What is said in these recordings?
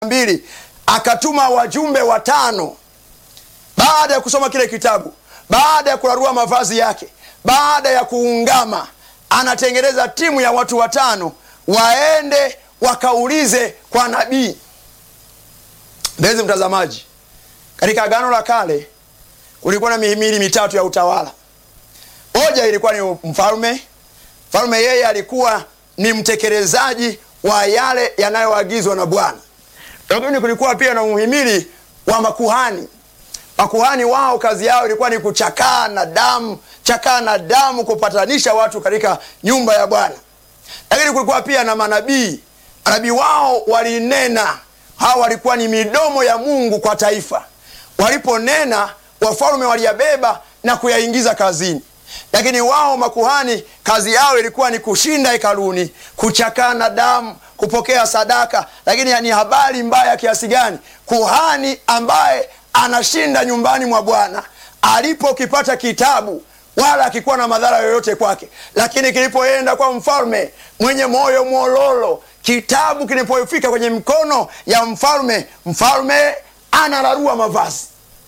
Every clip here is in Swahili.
mbili akatuma wajumbe watano baada ya kusoma kile kitabu, baada ya kurarua mavazi yake, baada ya kuungama, anatengeneza timu ya watu watano waende wakaulize kwa nabii. Mpenzi mtazamaji, katika Agano la Kale kulikuwa na mihimili mitatu ya utawala. Moja ilikuwa ni mfalme. Mfalme yeye alikuwa ni mtekelezaji wa yale yanayoagizwa na Bwana, lakini kulikuwa pia na muhimili wa makuhani. Makuhani wao kazi yao ilikuwa ni kuchakaa na damu, chakaa na damu, kupatanisha watu katika nyumba ya Bwana. Lakini kulikuwa pia na manabii. Manabii wao walinena, hawa walikuwa ni midomo ya Mungu kwa taifa. Waliponena wafalme waliyabeba na kuyaingiza kazini, lakini wao makuhani kazi yao ilikuwa ni kushinda hekaluni, kuchakaa na damu, kupokea sadaka. Lakini ni habari mbaya kiasi gani kuhani ambaye anashinda nyumbani mwa Bwana alipokipata kitabu wala akikuwa na madhara yoyote kwake, lakini kilipoenda kwa mfalme mwenye moyo mwololo, kitabu kilipofika kwenye mikono ya mfalme, mfalme anararua mavazi.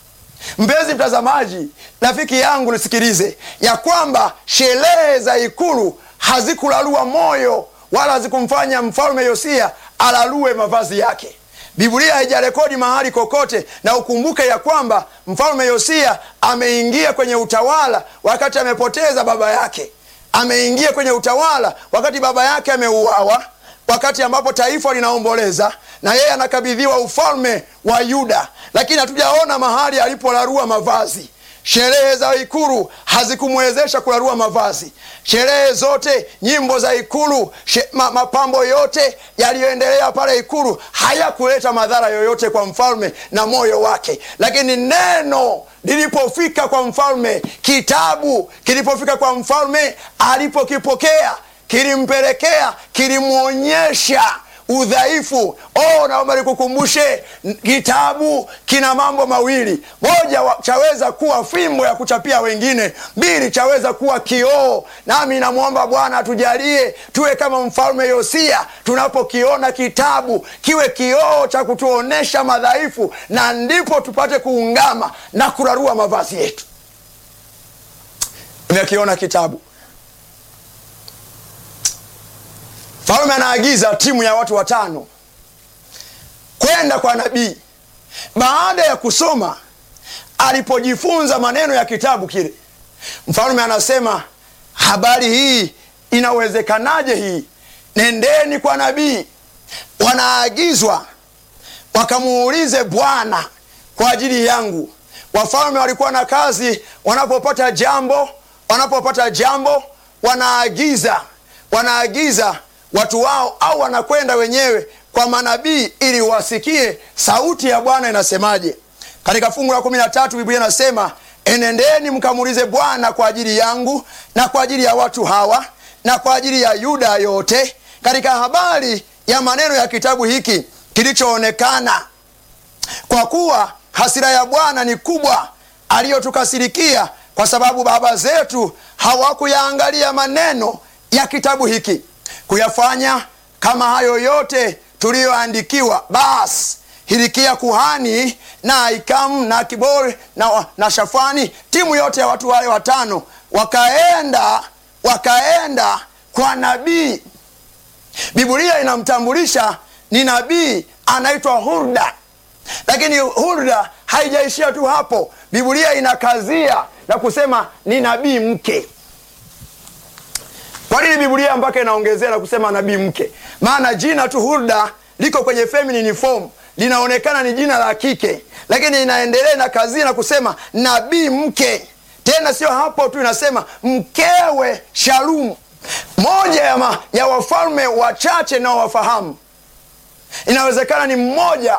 Mpenzi mtazamaji, rafiki yangu, nisikilize ya kwamba sherehe za ikulu hazikularua moyo wala hazikumfanya mfalme Yosia alarue mavazi yake. Biblia haijarekodi mahali kokote, na ukumbuke ya kwamba mfalme Yosia ameingia kwenye utawala wakati amepoteza baba yake. Ameingia kwenye utawala wakati baba yake ameuawa, wakati ambapo taifa linaomboleza na yeye anakabidhiwa ufalme wa Yuda, lakini hatujaona mahali alipolarua mavazi. Sherehe za ikulu hazikumwezesha kularua mavazi. Sherehe zote, nyimbo za ikulu, ma, mapambo yote yaliyoendelea pale ikulu hayakuleta madhara yoyote kwa mfalme na moyo wake. Lakini neno lilipofika kwa mfalme, kitabu kilipofika kwa mfalme, alipokipokea kilimpelekea, kilimwonyesha udhaifu. Oh, naomba nikukumbushe, kitabu kina mambo mawili. Moja, chaweza kuwa fimbo ya kuchapia wengine. Mbili, chaweza kuwa kioo. Nami namwomba Bwana atujalie tuwe kama mfalme Yosia, tunapokiona kitabu kiwe kioo cha kutuonesha madhaifu, na ndipo tupate kuungama na kurarua mavazi yetu. Umekiona kitabu Mfalme anaagiza timu ya watu watano kwenda kwa nabii. Baada ya kusoma, alipojifunza maneno ya kitabu kile, mfalme anasema, habari hii inawezekanaje? Hii nendeni kwa nabii. Wanaagizwa wakamuulize Bwana kwa ajili yangu. Wafalme walikuwa na kazi, wanapopata jambo, wanapopata jambo wanaagiza, wanaagiza watu wao au wanakwenda wenyewe kwa manabii ili wasikie sauti ya Bwana inasemaje. Katika fungu la kumi na tatu Biblia inasema enendeni mkamuulize Bwana kwa ajili yangu na kwa ajili ya watu hawa na kwa ajili ya Yuda yote, katika habari ya maneno ya kitabu hiki kilichoonekana, kwa kuwa hasira ya Bwana ni kubwa aliyotukasirikia, kwa sababu baba zetu hawakuyaangalia maneno ya kitabu hiki kuyafanya kama hayo yote tuliyoandikiwa. Basi Hilikia kuhani na Ahikamu na Akibori na, na Shafani, timu yote ya watu wale watano wakaenda wakaenda kwa nabii. Biblia inamtambulisha ni nabii anaitwa Hulda, lakini Hulda haijaishia tu hapo. Biblia inakazia na kusema ni nabii mke. Kwa nini Biblia mpaka inaongezea na kusema nabii mke? Maana jina tu Hulda liko kwenye feminine form, linaonekana ni jina la kike, lakini inaendelea na kazi na kusema nabii mke. Tena sio hapo tu, inasema mkewe Shalumu, moja ya, ma, ya wafalme wachache nao wafahamu, inawezekana ni mmoja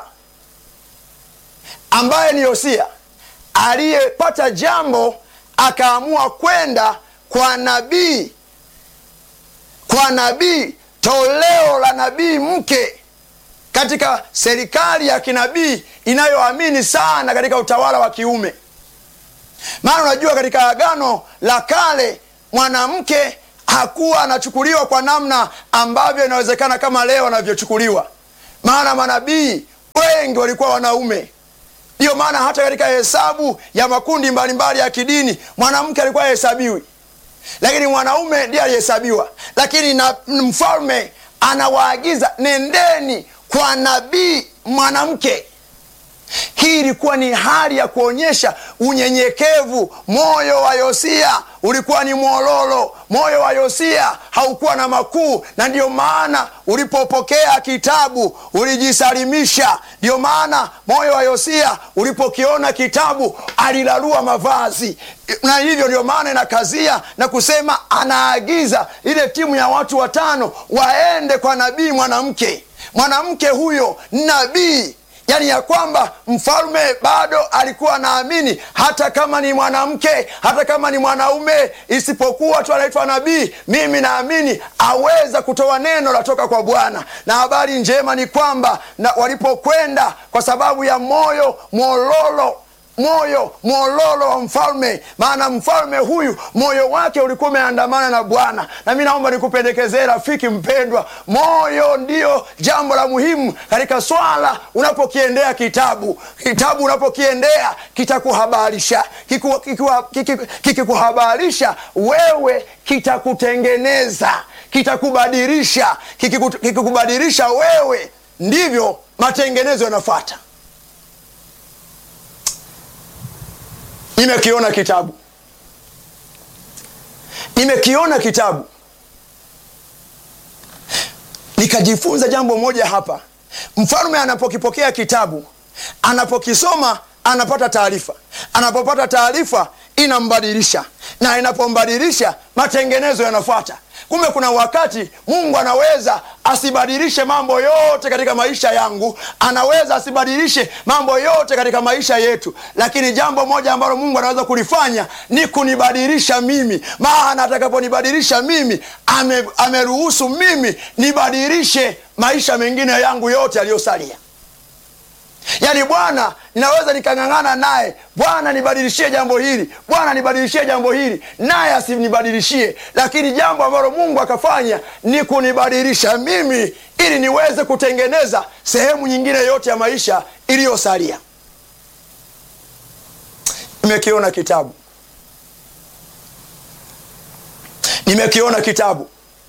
ambaye ni Yosia aliyepata jambo akaamua kwenda kwa nabii kwa nabii, toleo la nabii mke katika serikali ya kinabii inayoamini sana katika utawala wa kiume. Maana unajua katika Agano la Kale mwanamke hakuwa anachukuliwa kwa namna ambavyo inawezekana kama leo anavyochukuliwa, maana manabii wengi walikuwa wanaume. Ndiyo maana hata katika hesabu ya makundi mbalimbali ya kidini mwanamke alikuwa hahesabiwi, lakini mwanaume ndiye alihesabiwa. Lakini na mfalme anawaagiza nendeni kwa nabii mwanamke. Hii ilikuwa ni hali ya kuonyesha unyenyekevu. Moyo wa Yosia ulikuwa ni mwololo, moyo wa Yosia haukuwa na makuu, na ndiyo maana ulipopokea kitabu ulijisalimisha. Ndiyo maana moyo wa Yosia ulipokiona kitabu alilarua mavazi, na hivyo ndio maana inakazia na kusema, anaagiza ile timu ya watu watano waende kwa nabii mwanamke. Mwanamke huyo nabii yaani ya kwamba mfalme bado alikuwa anaamini hata kama ni mwanamke, hata kama ni mwanaume, isipokuwa tu anaitwa nabii, mimi naamini aweza kutoa neno latoka kwa Bwana. Na habari njema ni kwamba na walipokwenda kwa sababu ya moyo mwololo moyo mwololo wa mfalme, maana mfalme huyu moyo wake ulikuwa umeandamana na Bwana. Na mi naomba nikupendekezee rafiki mpendwa, moyo ndiyo jambo la muhimu katika swala unapokiendea kitabu. Kitabu unapokiendea kitakuhabarisha, kikikuhabarisha wewe kitakutengeneza, kitakubadilisha. Kikikubadilisha wewe, ndivyo matengenezo yanafuata. Nimekiona kitabu, nimekiona kitabu, nikajifunza jambo moja hapa. Mfalme anapokipokea kitabu, anapokisoma, anapata taarifa. Anapopata taarifa, inambadilisha, na inapombadilisha, matengenezo yanafuata. Kumbe kuna wakati Mungu anaweza asibadilishe mambo yote katika maisha yangu, anaweza asibadilishe mambo yote katika maisha yetu, lakini jambo moja ambalo Mungu anaweza kulifanya ni kunibadilisha mimi. Maana atakaponibadilisha mimi, ame, ameruhusu mimi nibadilishe maisha mengine yangu yote yaliyosalia. Yaani, Bwana ninaweza nikang'ang'ana naye, Bwana nibadilishie jambo hili, Bwana nibadilishie jambo hili, naye asinibadilishie. Lakini jambo ambalo Mungu akafanya ni kunibadilisha mimi, ili niweze kutengeneza sehemu nyingine yote ya maisha iliyosalia. Nimekiona kitabu, nimekiona kitabu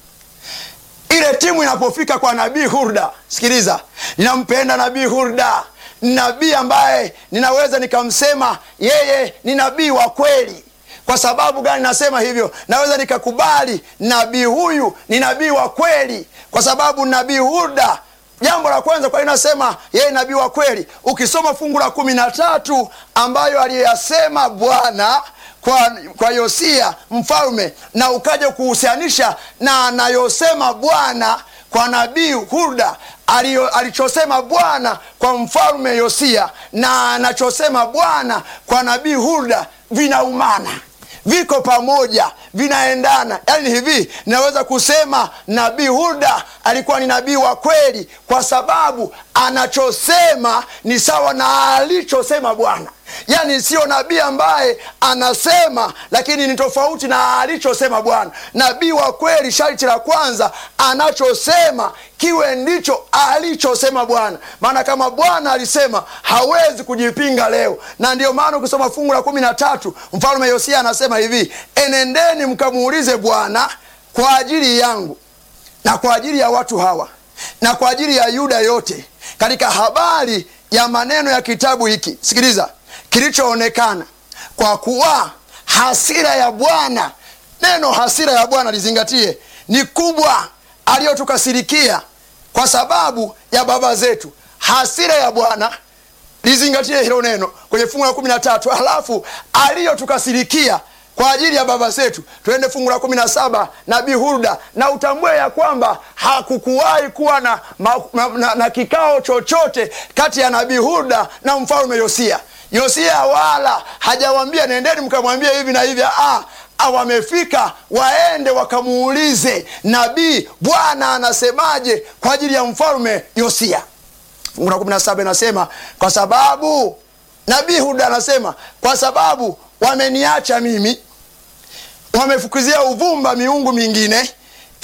ile timu inapofika kwa nabii Hurda, sikiliza, ninampenda nabii Hurda, nabii ambaye ninaweza nikamsema yeye ni nabii wa kweli. Kwa sababu gani nasema hivyo? Naweza nikakubali nabii huyu ni nabii wa kweli, kwa sababu nabii Hurda, jambo la kwanza, kwa nini nasema yeye nabii wa kweli? Ukisoma fungu la kumi na tatu ambayo aliyasema Bwana kwa, kwa Yosia mfalme na ukaja kuhusianisha na anayosema Bwana kwa nabii Hurda, alichosema Bwana kwa mfalme Yosia na anachosema Bwana kwa nabii Hurda vinaumana, viko pamoja, vinaendana. Yaani hivi, naweza kusema nabii Hurda alikuwa ni nabii wa kweli kwa sababu anachosema ni sawa na alichosema Bwana. Yaani sio nabii ambaye anasema lakini ni tofauti na alichosema Bwana. Nabii wa kweli, sharti la kwanza, anachosema kiwe ndicho alichosema Bwana. Maana kama Bwana alisema hawezi kujipinga leo, na ndiyo maana ukisoma fungu la kumi na tatu mfalme Yosia anasema hivi, enendeni mkamuulize Bwana kwa ajili yangu na kwa ajili ya watu hawa na kwa ajili ya Yuda yote katika habari ya maneno ya kitabu hiki. Sikiliza kilichoonekana, kwa kuwa hasira ya Bwana, neno hasira ya Bwana lizingatie, ni kubwa, aliyotukasirikia kwa sababu ya baba zetu. Hasira ya Bwana, lizingatie hilo neno kwenye fungu la kumi na tatu halafu aliyotukasirikia kwa ajili ya baba zetu. Tuende fungu la kumi na saba nabii Hurda, na utambue ya kwamba hakukuwahi kuwa na, na, na, na kikao chochote kati ya nabii Hurda na mfalme Yosia. Yosia wala hajawambia nendeni mkamwambia hivi na hivi. Ah, wamefika waende wakamuulize nabii, Bwana anasemaje kwa ajili ya mfalme Yosia. Fungu la kumi na saba inasema kwa sababu nabii Hurda anasema kwa sababu wameniacha mimi, wamefukuzia uvumba miungu mingine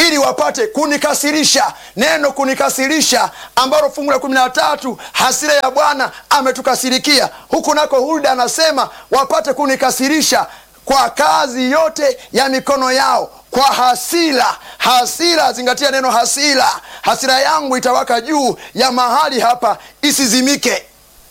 ili wapate kunikasirisha. Neno kunikasirisha, ambalo fungu la kumi na tatu, hasira ya Bwana ametukasirikia. Huku nako Hulda anasema wapate kunikasirisha kwa kazi yote ya mikono yao, kwa hasira. Hasira, zingatia neno hasira. Hasira yangu itawaka juu ya mahali hapa, isizimike.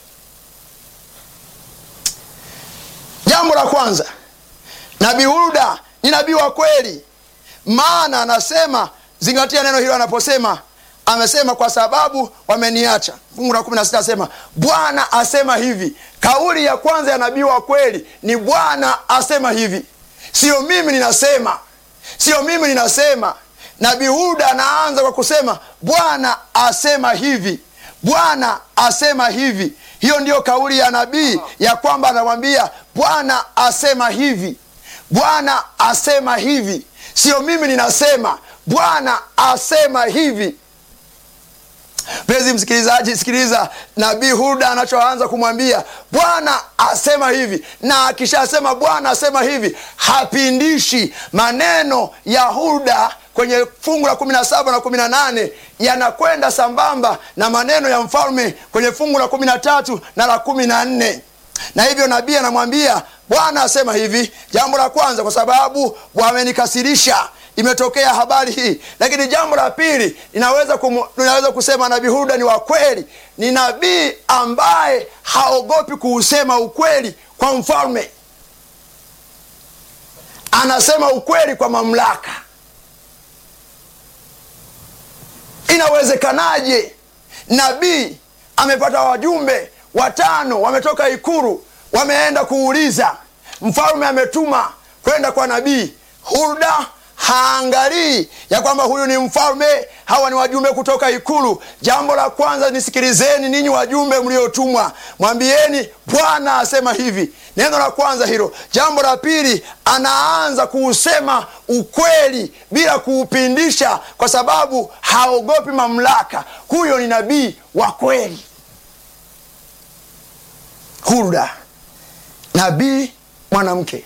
Jambo la kwanza, nabii Hulda ni nabii wa kweli, maana anasema, zingatia neno hilo anaposema, amesema kwa sababu wameniacha. Fungu la kumi na sita asema Bwana asema hivi. Kauli ya kwanza ya nabii wa kweli ni Bwana asema hivi, sio mimi ninasema, sio mimi ninasema. Nabii Hulda anaanza kwa kusema Bwana asema hivi, Bwana asema hivi. Hiyo ndiyo kauli ya nabii ya kwamba anamwambia Bwana asema hivi, Bwana asema hivi, sio mimi ninasema, Bwana asema hivi. Mpenzi msikilizaji, sikiliza nabii Hulda anachoanza kumwambia Bwana asema hivi, na akishasema Bwana asema hivi hapindishi. Maneno ya Hulda kwenye fungu la kumi na saba na kumi na nane yanakwenda sambamba na maneno ya mfalme kwenye fungu la kumi na tatu na la kumi na nne na hivyo nabii anamwambia Bwana asema hivi. Jambo la kwanza, kwa sababu wamenikasirisha imetokea habari hii. Lakini jambo la pili, ninaweza kumu, ninaweza kusema nabii Hulda ni wa kweli, ni nabii ambaye haogopi kuusema ukweli kwa mfalme. Anasema ukweli kwa mamlaka. Inawezekanaje nabii amepata wajumbe watano wametoka Ikulu, wameenda kuuliza, mfalme ametuma kwenda kwa nabii Hulda haangalii ya kwamba huyu ni mfalme, hawa ni wajumbe kutoka Ikulu. Jambo la kwanza, nisikilizeni ninyi wajumbe mliotumwa, mwambieni Bwana asema hivi. Neno la kwanza hilo. Jambo la pili, anaanza kuusema ukweli bila kuupindisha, kwa sababu haogopi mamlaka. Huyo ni nabii wa kweli. Hulda, nabii mwanamke.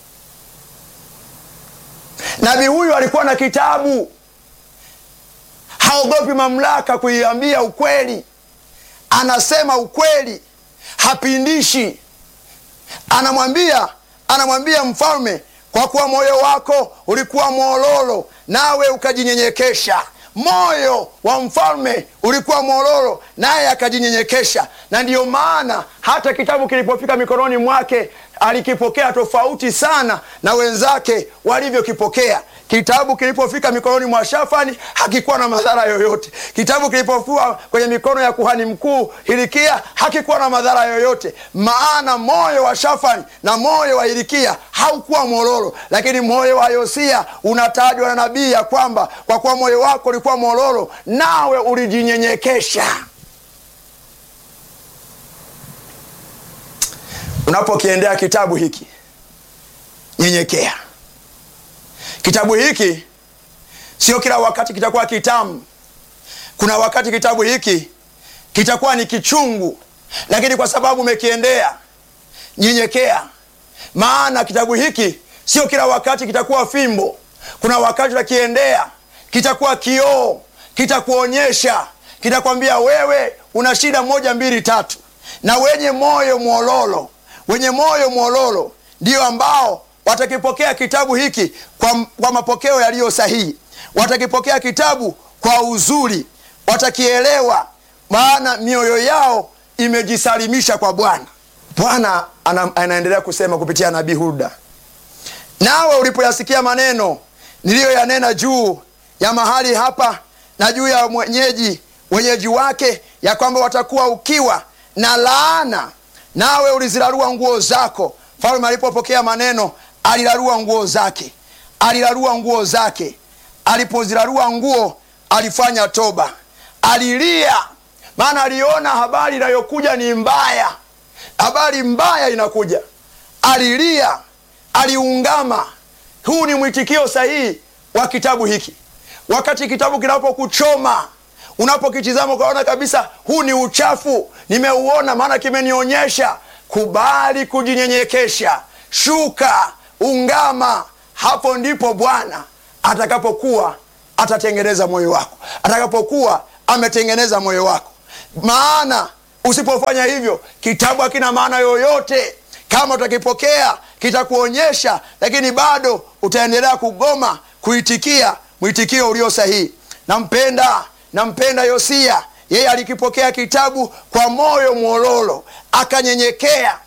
Nabii huyu alikuwa na kitabu, haogopi mamlaka kuiambia ukweli, anasema ukweli, hapindishi. Anamwambia anamwambia mfalme, kwa kuwa moyo wako ulikuwa mwololo, nawe ukajinyenyekesha. Moyo wa mfalme ulikuwa mwololo, naye akajinyenyekesha. Na ndiyo maana hata kitabu kilipofika mikononi mwake alikipokea tofauti sana na wenzake walivyokipokea. Kitabu kilipofika mikononi mwa Shafani hakikuwa na madhara yoyote. Kitabu kilipofua kwenye mikono ya kuhani mkuu Hilikia hakikuwa na madhara yoyote, maana moyo wa Shafani na moyo wa Hilikia haukuwa mwololo, lakini moyo wa Yosia unatajwa na nabii ya kwamba kwa kuwa moyo wako ulikuwa mwololo, nawe ulijinyenyekesha. Unapokiendea kitabu hiki nyenyekea. Kitabu hiki sio kila wakati kitakuwa kitamu. Kuna wakati kitabu hiki kitakuwa ni kichungu, lakini kwa sababu umekiendea, nyenyekea. Maana kitabu hiki sio kila wakati kitakuwa fimbo. Kuna wakati utakiendea, kitakuwa kioo, kitakuonyesha, kitakwambia wewe una shida moja mbili tatu. Na wenye moyo mwololo wenye moyo mwololo ndio ambao watakipokea kitabu hiki kwa, kwa mapokeo yaliyo sahihi. Watakipokea kitabu kwa uzuri, watakielewa, maana mioyo yao imejisalimisha kwa Bwana. Bwana ana, anaendelea kusema kupitia nabii Hulda, nawe ulipoyasikia maneno niliyoyanena juu ya mahali hapa na juu ya mwenyeji wenyeji wake, ya kwamba watakuwa ukiwa na laana nawe ulizirarua nguo zako. Mfalme alipopokea maneno alirarua nguo zake, alirarua nguo zake. Alipozirarua nguo, alifanya toba, alilia, maana aliona habari inayokuja ni mbaya, habari mbaya inakuja. Alilia, aliungama. Huu ni mwitikio sahihi wa kitabu hiki. Wakati kitabu kinapokuchoma unapokitizama ukaona kabisa huu ni uchafu, nimeuona, maana kimenionyesha. Kubali kujinyenyekesha, shuka, ungama. Hapo ndipo Bwana atakapokuwa atatengeneza moyo wako atakapokuwa ametengeneza moyo wako maana usipofanya hivyo kitabu hakina maana yoyote kama utakipokea kitakuonyesha lakini bado utaendelea kugoma kuitikia mwitikio ulio sahihi nampenda nampenda yosia yeye alikipokea kitabu kwa moyo mwololo akanyenyekea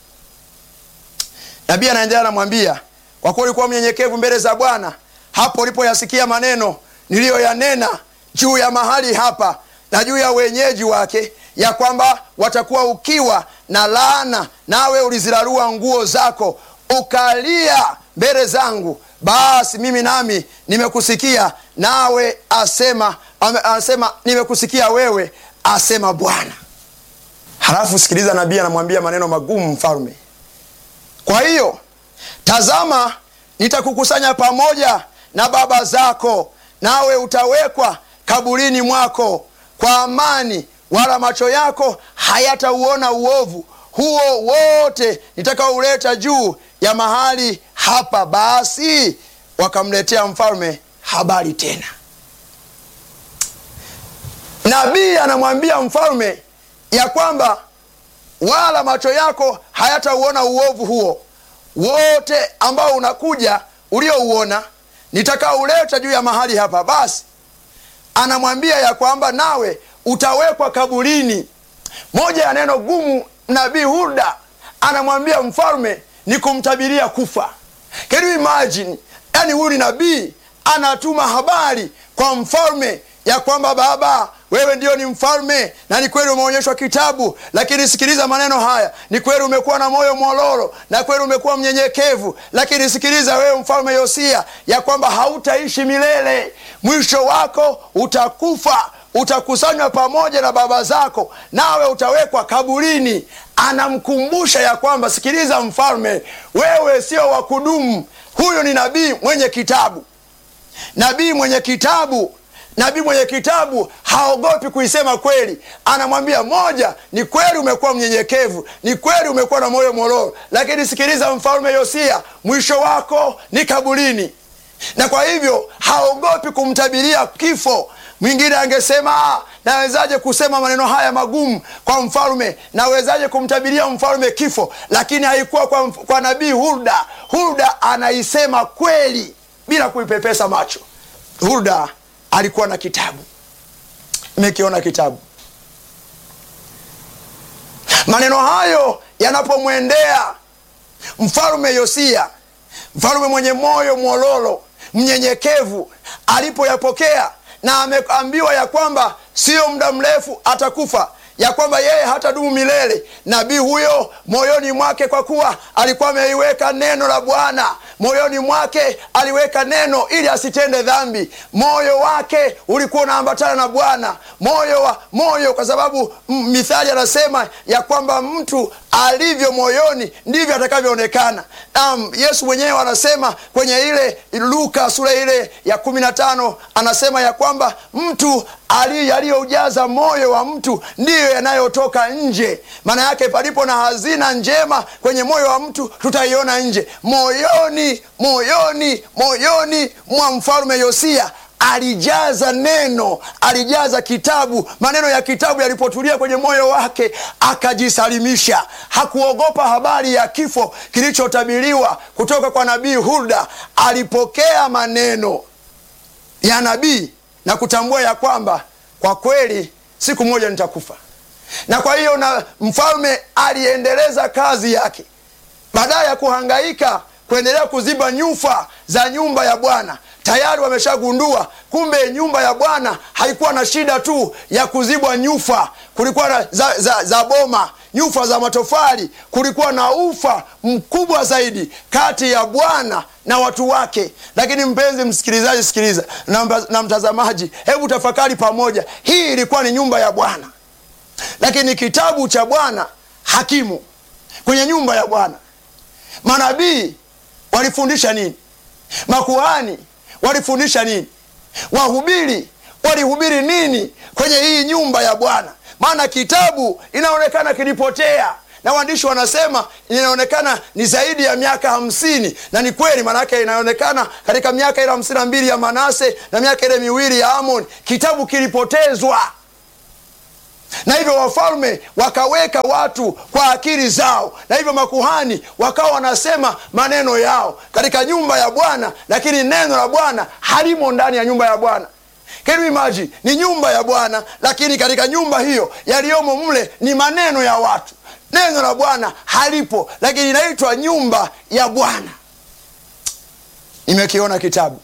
nabii anaendelea anamwambia kwa kuwa ulikuwa mnyenyekevu mbele za bwana hapo ulipoyasikia maneno niliyoyanena juu ya mahali hapa na juu ya wenyeji wake ya kwamba watakuwa ukiwa na laana nawe ulizirarua nguo zako ukalia mbele zangu basi mimi nami nimekusikia nawe asema ame- asema nimekusikia wewe asema bwana halafu sikiliza nabii anamwambia maneno magumu mfalme kwa hiyo tazama nitakukusanya pamoja na baba zako nawe utawekwa kaburini mwako kwa amani wala macho yako hayatauona uovu huo wote nitakaouleta juu ya mahali hapa basi wakamletea mfalme habari tena nabii anamwambia mfalme ya kwamba wala macho yako hayatauona uovu huo wote ambao unakuja uliouona nitakauleta juu ya mahali hapa basi anamwambia ya kwamba nawe utawekwa kaburini moja ya neno gumu nabii hulda anamwambia mfalme ni kumtabiria kufa Can you imagine yani huyu ni nabii anatuma habari kwa mfalme ya kwamba baba wewe ndio ni mfalme na ni kweli umeonyeshwa kitabu lakini sikiliza maneno haya ni kweli umekuwa na moyo mwololo na kweli umekuwa mnyenyekevu lakini sikiliza wewe mfalme yosia ya kwamba hautaishi milele mwisho wako utakufa utakusanywa pamoja na baba zako nawe utawekwa kaburini anamkumbusha ya kwamba sikiliza mfalme wewe sio wa kudumu huyu ni nabii mwenye kitabu nabii mwenye kitabu nabii mwenye kitabu haogopi kuisema kweli anamwambia moja ni kweli umekuwa mnyenyekevu ni kweli umekuwa na moyo mororo lakini sikiliza mfalme yosia mwisho wako ni kaburini na kwa hivyo haogopi kumtabiria kifo mwingine angesema "Ah, nawezaje kusema maneno haya magumu kwa mfalme nawezaje kumtabiria mfalme kifo lakini haikuwa kwa, kwa nabii hulda hulda anaisema kweli bila kuipepesa macho hulda alikuwa na kitabu imekiona kitabu maneno hayo yanapomwendea mfalume yosia mfalume mwenye moyo mwololo mnyenyekevu alipoyapokea na ameambiwa ya kwamba sio muda mrefu atakufa ya kwamba yeye hatadumu milele nabii huyo moyoni mwake kwa kuwa alikuwa ameiweka neno la bwana moyoni mwake aliweka neno ili asitende dhambi moyo wake ulikuwa unaambatana na bwana moyo wa moyo kwa sababu m- mithali anasema ya kwamba mtu alivyo moyoni ndivyo atakavyoonekana um, yesu mwenyewe anasema kwenye ile luka sura ile ya kumi na tano anasema ya kwamba mtu ali- yaliyoujaza moyo wa mtu ndiyo yanayotoka nje maana yake palipo na hazina njema kwenye moyo wa mtu tutaiona nje moyoni moyoni moyoni mwa mfalume yosia alijaza neno alijaza kitabu maneno ya kitabu yalipotulia kwenye moyo wake akajisalimisha hakuogopa habari ya kifo kilichotabiriwa kutoka kwa nabii hulda alipokea maneno ya nabii na kutambua ya kwamba kwa kweli siku moja nitakufa na kwa hiyo na mfalme aliendeleza kazi yake baadaye ya kuhangaika kuendelea kuziba nyufa za nyumba ya bwana tayari wameshagundua kumbe nyumba ya bwana haikuwa na shida tu ya kuzibwa nyufa kulikuwa na za, za, za boma nyufa za matofali kulikuwa na ufa mkubwa zaidi kati ya bwana na watu wake lakini mpenzi msikilizaji sikiliza na, mba- na mtazamaji hebu tafakari pamoja hii ilikuwa ni nyumba ya bwana lakini kitabu cha bwana hakimu kwenye nyumba ya bwana manabii walifundisha nini makuhani walifundisha nini wahubiri walihubiri nini kwenye hii nyumba ya bwana maana kitabu inaonekana kilipotea na waandishi wanasema inaonekana ni zaidi ya miaka hamsini na ni kweli maanake inaonekana katika miaka ile hamsini na mbili ya manase na miaka ile miwili ya amon kitabu kilipotezwa na hivyo wafalme wakaweka watu kwa akili zao na hivyo makuhani wakawa wanasema maneno yao katika nyumba ya bwana lakini neno la bwana halimo ndani ya nyumba ya bwana Can you imagine? ni nyumba ya bwana lakini katika nyumba hiyo yaliyomo mle ni maneno ya watu neno la bwana halipo lakini inaitwa nyumba ya bwana nimekiona kitabu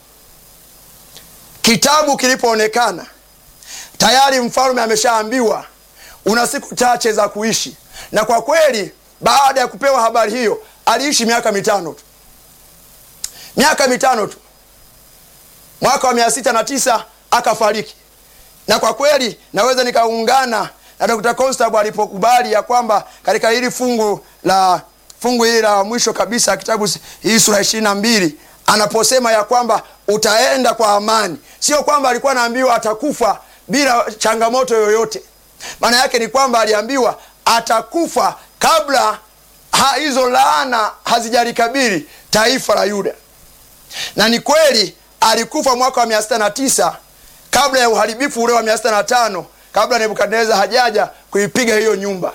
kitabu kilipoonekana tayari mfalme ameshaambiwa una siku chache za kuishi na kwa kweli baada ya kupewa habari hiyo aliishi miaka mitano tu miaka mitano tu mwaka wa mia sita na tisa akafariki na kwa kweli naweza nikaungana na dr constable alipokubali ya kwamba katika hili fungu la fungu hili la mwisho kabisa kitabu hii sura ishirini na mbili anaposema ya kwamba utaenda kwa amani sio kwamba alikuwa anaambiwa atakufa bila changamoto yoyote maana yake ni kwamba aliambiwa atakufa kabla ha, hizo laana hazijalikabili taifa la yuda na ni kweli alikufa mwaka wa mia sita na tisa kabla ya uharibifu ule wa mia sita na tano kabla nebukadneza hajaja kuipiga hiyo nyumba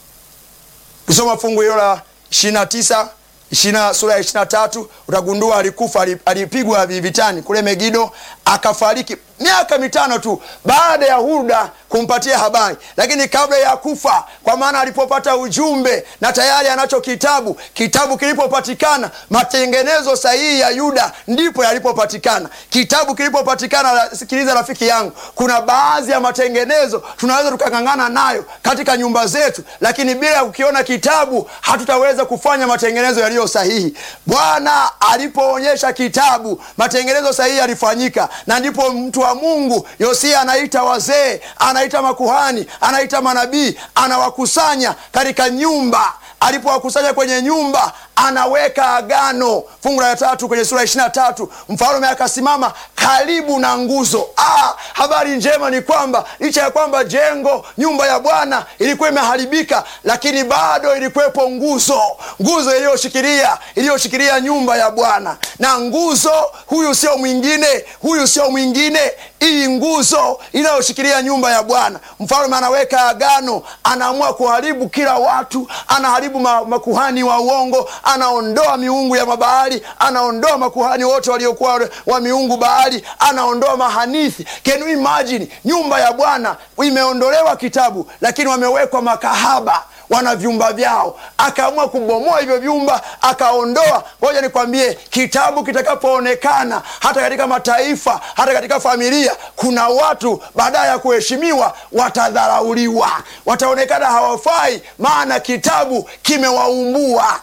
ukisoma fungu hilo la ishirini na tisa ishina sura ya ishiri na tatu utagundua alikufa alipigwa vitani kule megido akafariki miaka mitano tu baada ya huda kumpatia habari lakini kabla ya kufa kwa maana alipopata ujumbe na tayari anacho kitabu kitabu kilipopatikana matengenezo sahihi ya yuda ndipo yalipopatikana kitabu kilipopatikana sikiliza rafiki yangu kuna baadhi ya matengenezo tunaweza tukang'ang'ana nayo katika nyumba zetu lakini bila ya kukiona kitabu hatutaweza kufanya matengenezo yaliyo sahihi bwana alipoonyesha kitabu matengenezo sahihi yalifanyika na ndipo mtu wa mungu yosia anaita wazee anaita makuhani anaita manabii anawakusanya katika nyumba alipowakusanya kwenye nyumba anaweka agano fungu la tatu kwenye sura ishiri na tatu mfalume akasimama karibu na nguzo ah, habari njema ni kwamba licha ya kwamba jengo nyumba ya bwana ilikuwa imeharibika lakini bado ilikuwepo nguzo nguzo iliyoshikilia iliyoshikilia nyumba ya bwana na nguzo huyu sio mwingine huyu sio mwingine hii nguzo inayoshikilia nyumba ya bwana mfalume anaweka agano anaamua kuharibu kila watu anaharibu ma, makuhani wa uongo anaondoa miungu ya mabahari anaondoa makuhani wote waliokuwa wa miungu bahari anaondoa mahanithi can you imagine nyumba ya bwana imeondolewa kitabu lakini wamewekwa makahaba wana vyumba vyao akaamua kubomoa hivyo vyumba akaondoa ngoja nikwambie kitabu kitakapoonekana hata katika mataifa hata katika familia kuna watu baadaye ya kuheshimiwa watadharauliwa wataonekana hawafai maana kitabu kimewaumbua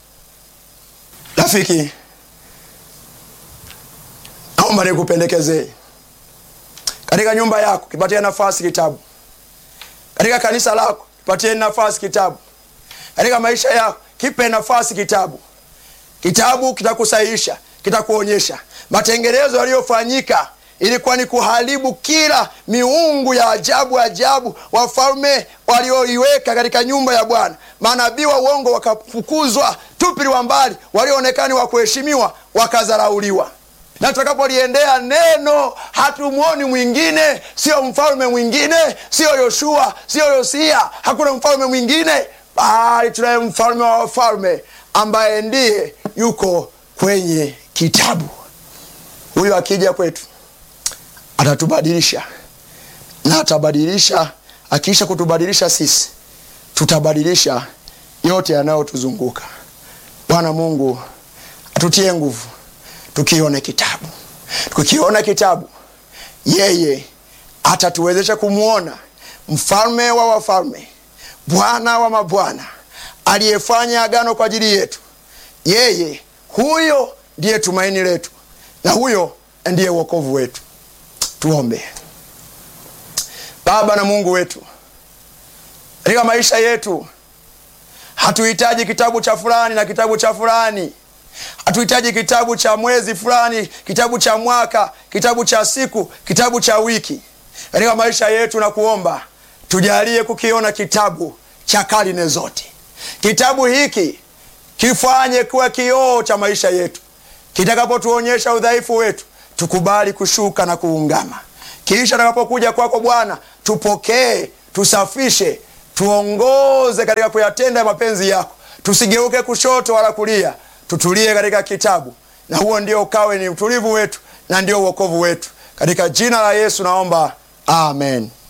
rafiki naomba nikupendekezee katika nyumba yako kipatie nafasi kitabu katika kanisa lako kipatie nafasi kitabu katika maisha yako kipe nafasi kitabu kitabu kitakusahihisha kitakuonyesha matengenezo yaliyofanyika ilikuwa ni kuharibu kila miungu ya ajabu ajabu wafalme walioiweka katika nyumba ya bwana manabii wa uongo wakafukuzwa tupiliwa mbali walioonekani wa kuheshimiwa wakadharauliwa na tutakapoliendea neno hatumwoni mwingine sio mfalme mwingine sio yoshua sio yosia hakuna mfalme mwingine bali tunaye mfalme wa wafalme ambaye ndiye yuko kwenye kitabu huyu akija kwetu atatubadilisha na atabadilisha akiisha kutubadilisha sisi tutabadilisha yote yanayotuzunguka bwana mungu atutie nguvu tukione kitabu tukiona kitabu yeye atatuwezesha kumwona mfalme wa wafalme bwana wa mabwana aliyefanya agano kwa ajili yetu yeye huyo ndiye tumaini letu na huyo ndiye uokovu wetu tuombe baba na mungu wetu katika maisha yetu hatuhitaji kitabu cha fulani na kitabu cha fulani hatuhitaji kitabu cha mwezi fulani kitabu cha mwaka kitabu cha siku kitabu cha wiki katika maisha yetu na kuomba tujalie kukiona kitabu cha karne zote Kitabu hiki kifanye kuwa kioo cha maisha yetu, kitakapotuonyesha udhaifu wetu, tukubali kushuka na kuungama. Kisha takapokuja kwako Bwana, tupokee, tusafishe, tuongoze katika kuyatenda mapenzi yako, tusigeuke kushoto wala kulia, tutulie katika kitabu, na huo ndio ukawe ni utulivu wetu na ndio uokovu wetu. Katika jina la Yesu naomba, amen.